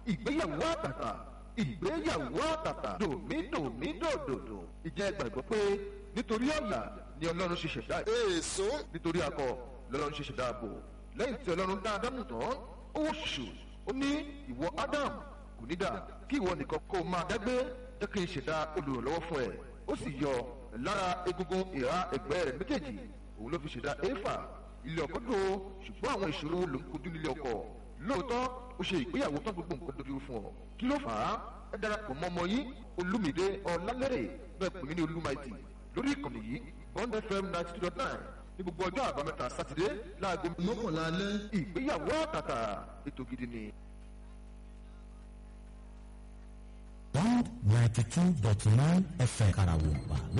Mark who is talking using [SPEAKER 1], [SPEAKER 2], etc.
[SPEAKER 1] ìgbéyàwó àtàtà ìgbéyàwó àtàtà dòmídòmídòdòdò ìjẹ́ gbàgbọ́ pé nítorí ọ̀la ni ọlọ́run ṣe ṣẹ̀dá
[SPEAKER 2] èso
[SPEAKER 1] nítorí akọ lọ́lọ́run ṣe ṣẹ̀dá ààbò lẹ́yìn tí ọlọ́run dá ádámù tán ó wò ṣùṣù ó ní ìwọ ádámù kò ní dà kí ìwọ nìkan kó o máa dágbé jẹ́ kí n ṣẹ̀dá olùrànlọ́wọ́ fún ẹ ó sì yọ lára egungun ìhà ẹ̀gbẹ́ rẹ̀ méjèèjì òun ló fi ṣẹ̀dá éfà ilé ọkọ dò ó ṣùgbọ́n àwọn ìṣòro ló ń kojú nílé ọkọ lóòótọ́ ó ṣe ìgbéyàwó tán gbogbo nǹkan dojú fún ọ kí ló fà á ẹ darapọ̀ mọ́ ọmọ yín olúmídé ọ̀làlẹ́rẹ̀ bẹ́ẹ̀ pè mí ní olúmaìtì lórí ìkànnì yìí bond fm ninety two dot nine ní gbogbo ọjọ́ àbámẹ́ta sátidé láago
[SPEAKER 2] mọ́kànlá alẹ́
[SPEAKER 1] ìgbéyàwó àtàtà ètò gidi ni.
[SPEAKER 3] one ninety two dot nine fm karawompa